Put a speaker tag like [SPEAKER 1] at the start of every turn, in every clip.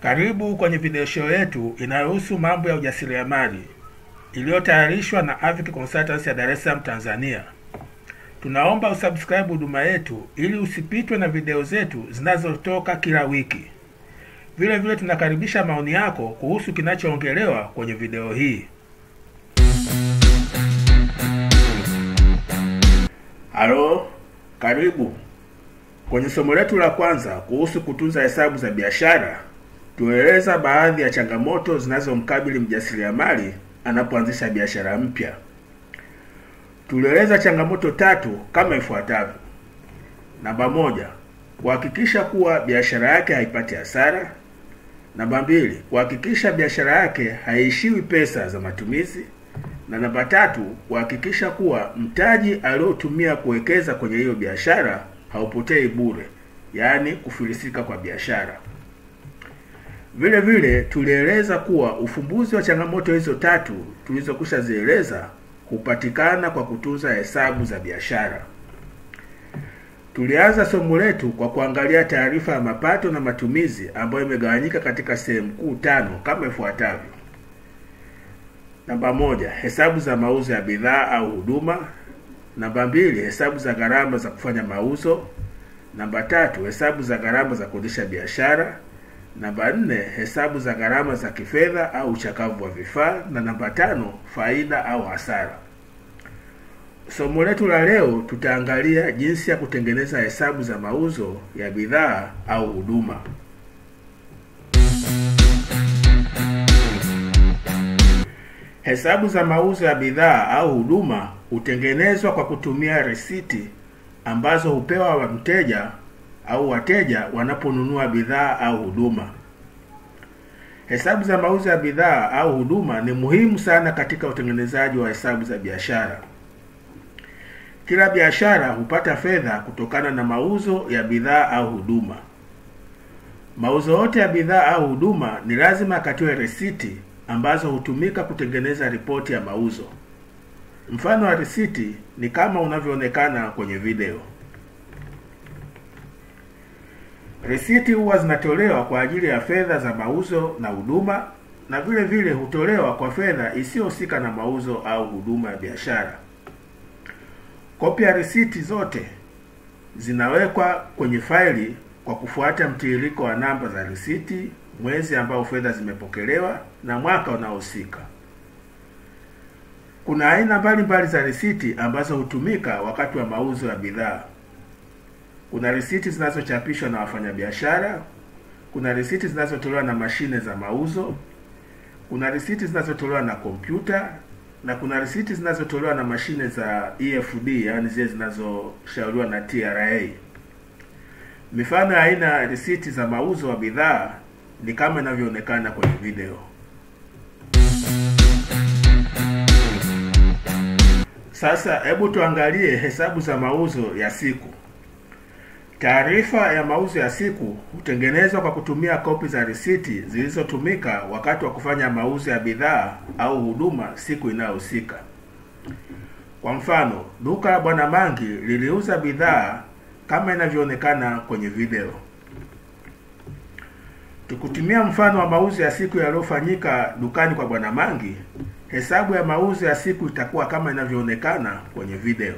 [SPEAKER 1] Karibu kwenye video show yetu inayohusu mambo ya ujasiriamali iliyotayarishwa na Avic Consultants ya Dar es Salaam, Tanzania. Tunaomba usubscribe huduma yetu ili usipitwe na video zetu zinazotoka kila wiki. Vile vile tunakaribisha maoni yako kuhusu kinachoongelewa kwenye video hii. Halo, karibu kwenye somo letu la kwanza kuhusu kutunza hesabu za biashara. Tueleza baadhi ya changamoto zinazomkabili mjasiriamali anapoanzisha biashara mpya. Tulieleza changamoto tatu kama ifuatavyo. Namba moja, kuhakikisha kuwa biashara yake haipati hasara. Namba mbili, kuhakikisha biashara yake haiishiwi pesa za matumizi, na namba tatu, kuhakikisha kuwa mtaji aliotumia kuwekeza kwenye hiyo biashara haupotei bure, yaani kufilisika kwa biashara. Vile vile tulieleza kuwa ufumbuzi wa changamoto hizo tatu tulizokwisha zieleza hupatikana kwa kutunza hesabu za biashara. Tulianza somo letu kwa kuangalia taarifa ya mapato na matumizi ambayo imegawanyika katika sehemu kuu tano kama ifuatavyo. Namba moja, hesabu za mauzo ya bidhaa au huduma. Namba mbili, hesabu za gharama za kufanya mauzo. Namba tatu, hesabu za gharama za kuendesha biashara. Namba nne, hesabu za gharama za kifedha au uchakavu wa vifaa, na namba tano, faida au hasara. Somo letu la leo tutaangalia jinsi ya kutengeneza hesabu za mauzo ya bidhaa au huduma. Hesabu za mauzo ya bidhaa au huduma hutengenezwa kwa kutumia risiti ambazo hupewa wa mteja au wateja wanaponunua bidhaa au huduma. Hesabu za mauzo ya bidhaa au huduma ni muhimu sana katika utengenezaji wa hesabu za biashara. Kila biashara hupata fedha kutokana na mauzo ya bidhaa au huduma. Mauzo yote ya bidhaa au huduma ni lazima akatiwe risiti ambazo hutumika kutengeneza ripoti ya mauzo. Mfano wa risiti ni kama unavyoonekana kwenye video. Risiti huwa zinatolewa kwa ajili ya fedha za mauzo na huduma na vile vile hutolewa kwa fedha isiyohusika na mauzo au huduma ya biashara. Kopi ya risiti zote zinawekwa kwenye faili kwa kufuata mtiririko wa namba za risiti, mwezi ambao fedha zimepokelewa na mwaka unaohusika. Kuna aina mbalimbali za risiti ambazo hutumika wakati wa mauzo ya bidhaa. Kuna risiti zinazochapishwa na wafanyabiashara, kuna risiti zinazotolewa na mashine za mauzo, kuna risiti zinazotolewa na kompyuta na kuna risiti zinazotolewa na mashine za EFD, yaani zile zinazoshauriwa na TRA. Mifano ya aina ya risiti za mauzo wa bidhaa ni kama inavyoonekana kwenye video. Sasa hebu tuangalie hesabu za mauzo ya siku. Taarifa ya mauzo ya siku hutengenezwa kwa kutumia kopi za risiti zilizotumika wakati wa kufanya mauzo ya bidhaa au huduma siku inayohusika. Kwa mfano, duka la Bwana Mangi liliuza bidhaa kama inavyoonekana kwenye video. Tukutumia mfano wa mauzo ya siku yaliyofanyika dukani kwa Bwana Mangi, hesabu ya mauzo ya siku itakuwa kama inavyoonekana kwenye video.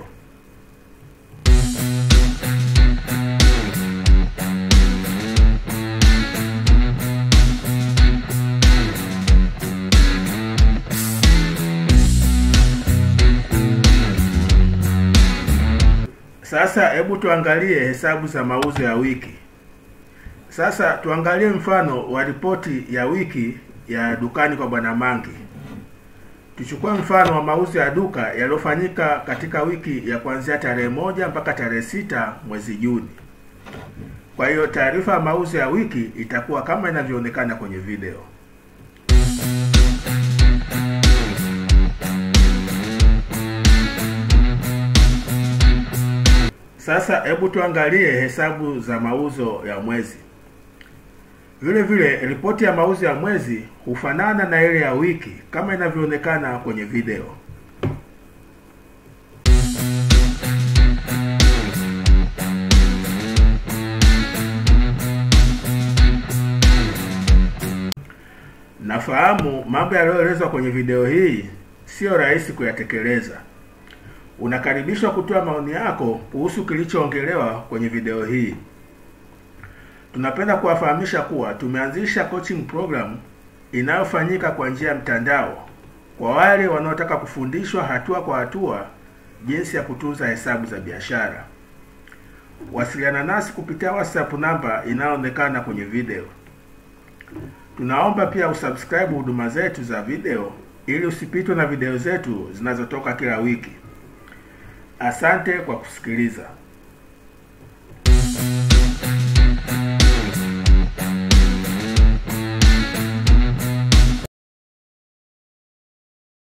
[SPEAKER 1] Sasa hebu tuangalie hesabu za mauzo ya wiki. Sasa tuangalie mfano wa ripoti ya wiki ya dukani kwa Bwana Mangi. Tuchukue mfano wa mauzo ya duka yaliyofanyika katika wiki ya kuanzia tarehe moja mpaka tarehe sita mwezi Juni. Kwa hiyo taarifa ya mauzo ya wiki itakuwa kama inavyoonekana kwenye video. Sasa hebu tuangalie hesabu za mauzo ya mwezi. Vile vile ripoti ya mauzo ya mwezi hufanana na ile ya wiki kama inavyoonekana kwenye video. Nafahamu mambo yaliyoelezwa kwenye video hii siyo rahisi kuyatekeleza. Unakaribishwa kutoa maoni yako kuhusu kilichoongelewa kwenye video hii. Tunapenda kuwafahamisha kuwa tumeanzisha coaching program inayofanyika kwa njia ya mtandao kwa wale wanaotaka kufundishwa hatua kwa hatua jinsi ya kutunza hesabu za biashara. Wasiliana nasi kupitia WhatsApp namba inayoonekana kwenye video. Tunaomba pia usubscribe huduma zetu za video ili usipitwe na video zetu zinazotoka kila wiki. Asante kwa kusikiliza.